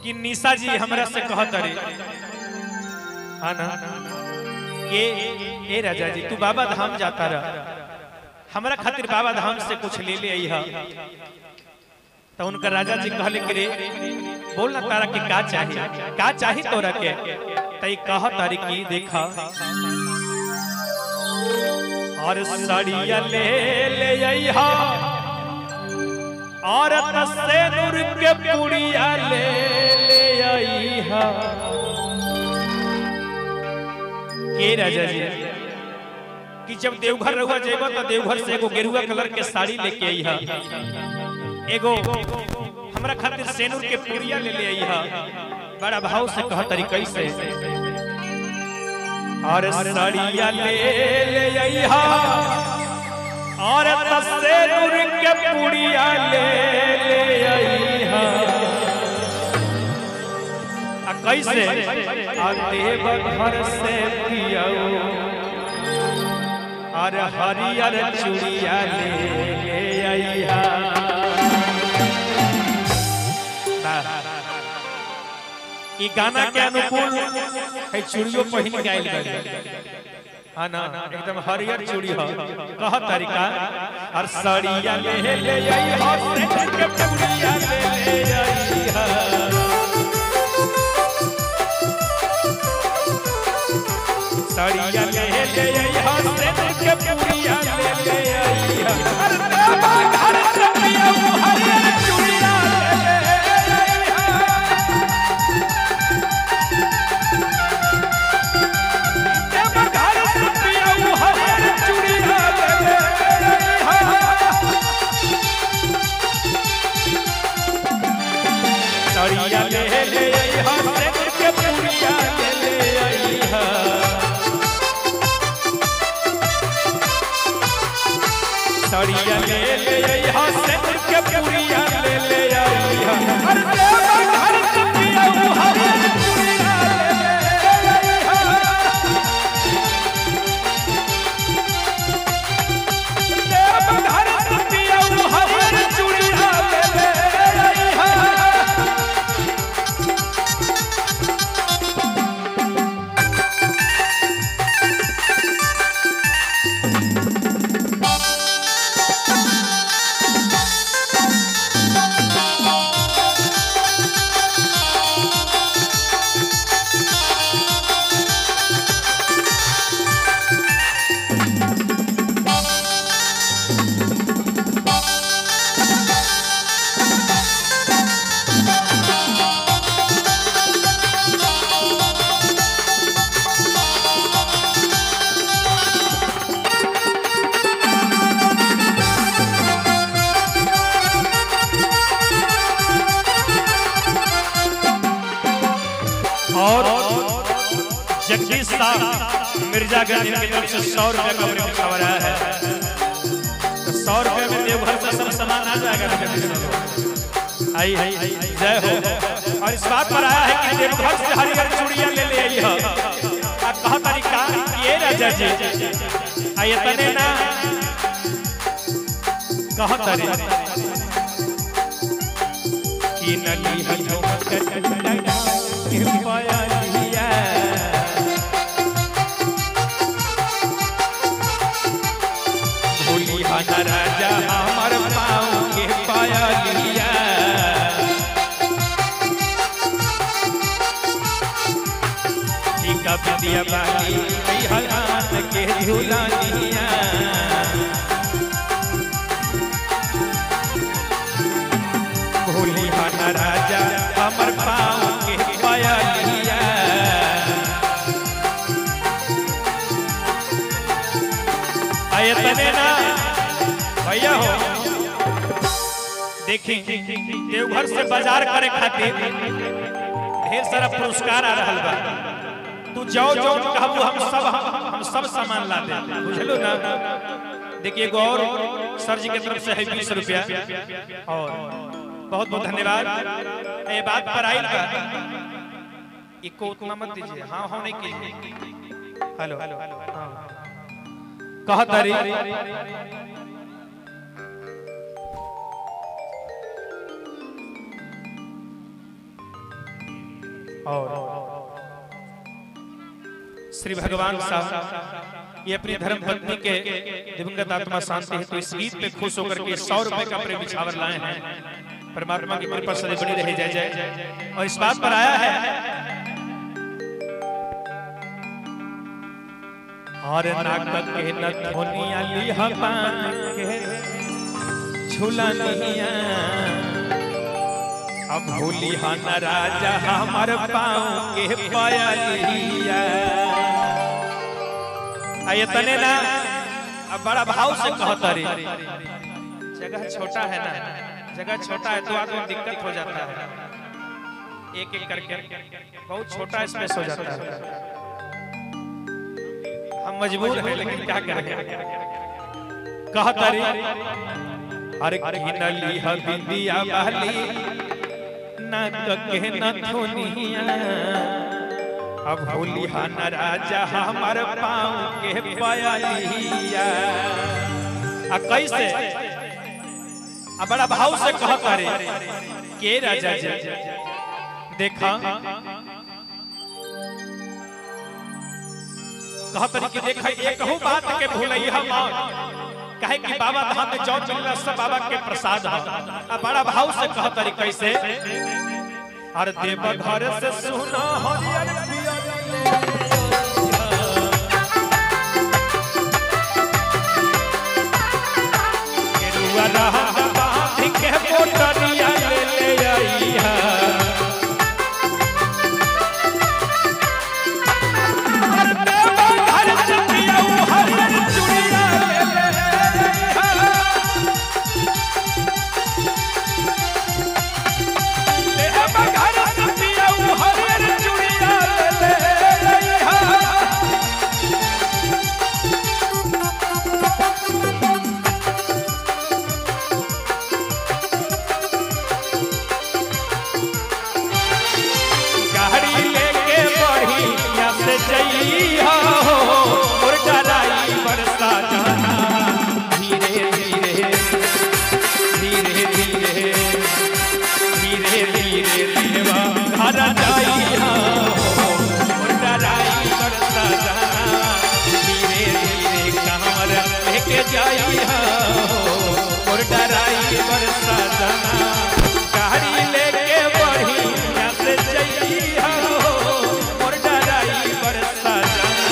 कि निशा जी हमरा से कहत रे हाँ ना के ए राजा जी तू बाबा धाम जाता रह हमरा खातिर बाबा धाम से कुछ ले ले आई तो उनका राजा जी कहले कि रे बोल ना तारा के का चाहिए का चाही तोरा के तई कह तारी की देखा और साड़िया ले ले अइहा और तसे नूर के पुड़िया ले ले अइहा के राजा जी कि जब देवघर रहुआ जेबा तो देवघर से एगो गेरुआ कलर के साड़ी लेके अइहा एगो हमरा खातिर सेनुर के पुड़िया ले ले अइहा बड़ा भाव से कह तरीके से और साड़िया ले ले अइहा और तसे नूर के पुड़िया ले ले अइहा आ कैसे आ देव घर से पियाऊ और हरियर चूड़िया ले ले अइहा ई गाना के अनुकूल है चूड़ियों पहिन गायल गए हाँ ना एकदम हरियर चूड़ी हो कह तरीका और साड़िया ले ले आई हो से के पुड़िया ले ले आई हा साड़िया ले ले आई हो से के पुड़िया ले ले आई हा अरे बाबा घर से पिया हरियर चूड़िया ले ले आई हा देव घर से पिया हरियर चूड़िया ले ले आई हा साड़िया ले ले आई हा से के पुड़िया ले ले आई हा साड़िया ले ले आई हा से के पुड़िया ले ले आई हा अरे देव घर से पिया हरियर चूड़िया ले ले आई हा देव घर से पिया हरियर चूड़िया ले ले आई हा और जगदीश साहब मिर्जागंज की तरफ से सौ रुपये का प्रेम खबर आया है तो सौ रुपये में देवघर से सब सामान आ जाएगा ना जगदीश साहब। आई आई जय हो और इस बात पर आया है कि देवघर से हरिहर चूड़िया ले ले आई है आ कहा तरीका ये राजा जी आ ये तने ना कहा तरीका कि नली हजो के पाया लिया भोली हना राजा हमर पाँव के पाया लिया टीका बिंदिया बाली कई हाथ के झूला लिया भोली हना राजा हमर पाँव के पाया लिया आये तने ना भैया हो देखी देवघर से बाजार करे खातिर ढेर सारा पुरस्कार आ रहल बा तू जाओ जाओ कहबू हम सब हम सब सामान ला दे बुझलो ना देखिए एगो और सर जी की तरफ से है बीस रुपया और बहुत बहुत धन्यवाद ये बात पर आई का इको उतना मत दीजिए हाँ हाँ नहीं कीजिए हेलो हाँ कहा तारी और श्री भगवान साहब ये अपनी धर्म पत्नी के दिवंगत आत्मा शांति है तो इस गीत पे खुश होकर के सौ रुपए का प्रेम बिछावर लाए हैं परमात्मा की कृपा सदैव बनी रही जय जय और इस बात पर आया है और नाक के नथुनिया लिहा पान के झुलनिया अब भूली हन राजा हमर पाँव के पयलिया आ ये तने ना अब बड़ा भाव से कहता रे जगह छोटा है ना जगह छोटा है तो आदमी दिक्कत हो जाता है एक एक करके बहुत छोटा स्पेस हो जाता है हम मजबूर हैं लेकिन क्या करें कहता रे अरे किनली ह बिंदिया बहली नाक के नथुनिया अब होली हन राजा हमर पाँव के पयलिया आ कैसे आ बड़ा भाव से कहता रे के राजा जी देखा कहतरी कि देखा एक कहूँ बात के भूलई हम कहे कि बाबा धाम में जौन मिलना सब बाबा के प्रसाद है आ बड़ा भाव से कहतरी कैसे अरे देव घर से सुना हरियर पियर केरुआ रहत बांध के मोटरिया ले ले आइहा अरे देव घर से पियऊ हरियर चूड़िया ले ले आइहा देव घर से पियऊ हरियर चूड़िया ले ले आइहा गाड़ी लेके बढ़िया से जइहा हो और डराई बरसा जाना धीरे धीरे धीरे धीरे धीरे धीरे देवा घर जाइहा हो और डराई बरसा जाना धीरे धीरे कमर लेके जाइहा हो और डराई बरसा जाना गाड़ी लेके बढ़िया से जइहा हो और डराई बरसा जाना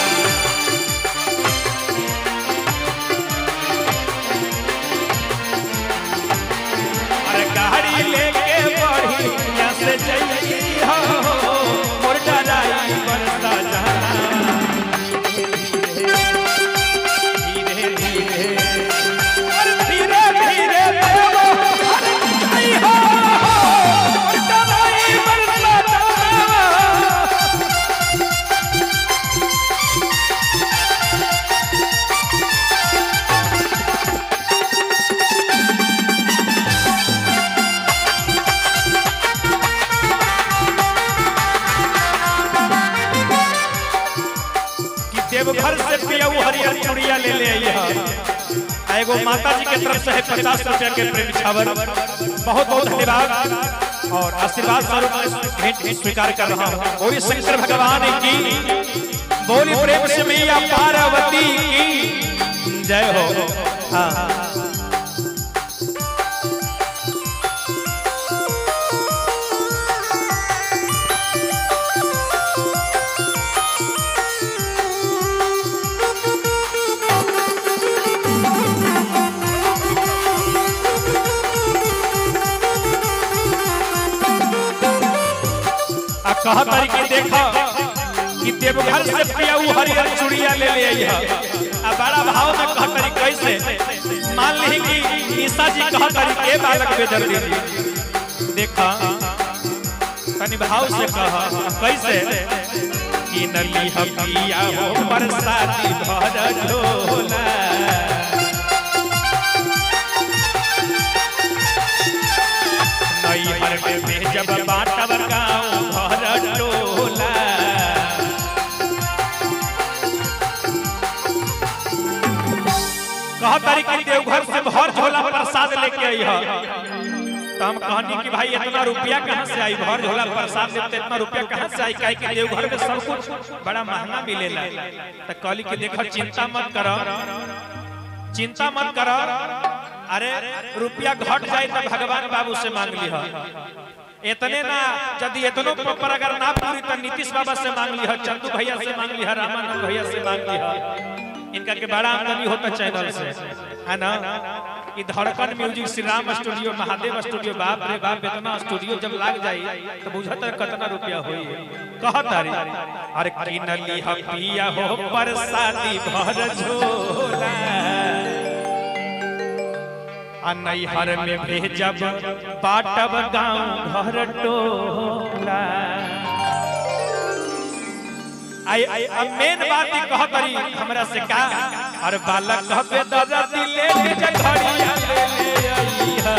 अरे गाड़ी लेके बढ़िया से जइहा हो और डराई बरसा जाना धीरे धीरे अरे धीरे धीरे देवो अरे जइहा हो और डराई बरसा जाना कि देवघर से पियाऊ हरियर चूड़िया ले ले आई है एगो माता जी के तरफ से है पचास रुपया के प्रेम छावर बहुत बहुत धन्यवाद और आशीर्वाद स्वरूप मैं भेंट स्वीकार कर रहा हूँ बोली शंकर भगवान की बोली प्रेम से मैया पार्वती की जय हो हाँ आ कहा तारी की देखा कि देवघर से पियाऊ हरियर चूड़िया ले ले आई है आ बड़ा भाव में कहा तारी कैसे मान ली कि ईसा जी कहा तारी के बालक बेदर दी देखा तनी भाव से कहा कैसे कि नली हपिया हो बरसाती भर झोला नई हर में जब बाटव गाँव भर टोला कहा तारीख देवघर से भर झोला प्रसाद लेके आई है तो हम कहनी कि भाई इतना रुपया कहाँ से आई भर झोला प्रसाद देते इतना रुपया कहाँ से आई काहे कि देवघर में सब कुछ बड़ा महंगा मिलेला तो कहली कि देखो चिंता मत करो चिंता मत करो अरे रुपया घट जाए तो भगवान बाबू से मांग लिह इतने ना यदि इतनो पर अगर ना पूरी तो नीतीश बाबा से मांग लिह चंदू भैया से मांग लिह रामानंद भैया से मांग लिह इनका के बड़ा आमदनी होता चैनल से है ना ई धड़कन music Shri Ram studio Mahadev studio बाप रे बाप इतना स्टूडियो जब लाग जाई तो बुझत है कितना रुपया होई कहत अरे अरे किनली हम पिया हो परसादी भर झोला आ नैहर में भेजब बाटब गांव घर टोला आई अब मेन बात ही कहत रही हमरा से का अरे बालक कहबे दादा दिले के घड़िया ले ले आईहा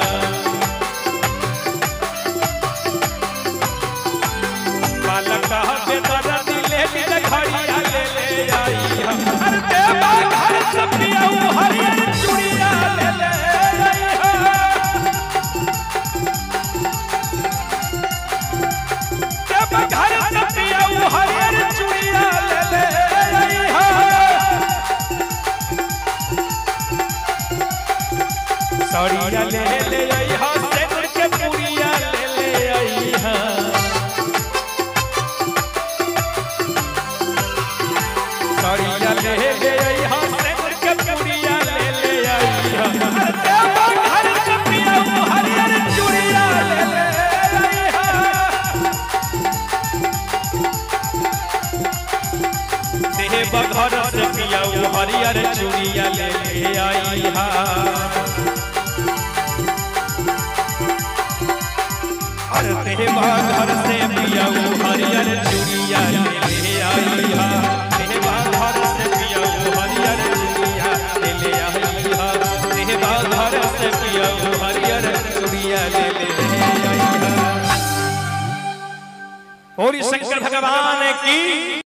बालक कहबे दादा दिले के घड़िया ले ले आईहा अरे देवा घर से पियाऊ हरियर चूड़िया ले ले आईहा देवा घर से पियाऊ हरियर चूड़िया ले ले आईहा सड़िया ले ले आईहा सेनुर के पुड़िया ले ले आईहा सड़िया ले ले आईहा सेनुर के पुड़िया ले ले आईहा अरे देवा घर के पिया हरियर चूड़िया ले ले आईहा देवा घर से पिया हरियर चूड़िया ले ले आईहा अरे देवा घर से पिया हरियर चूड़िया ले ले आईहा देवा घर से पिया हरियर चूड़िया ले ले आईहा देवा घर से पिया हरियर चूड़िया ले ले आईहा और शंकर भगवान की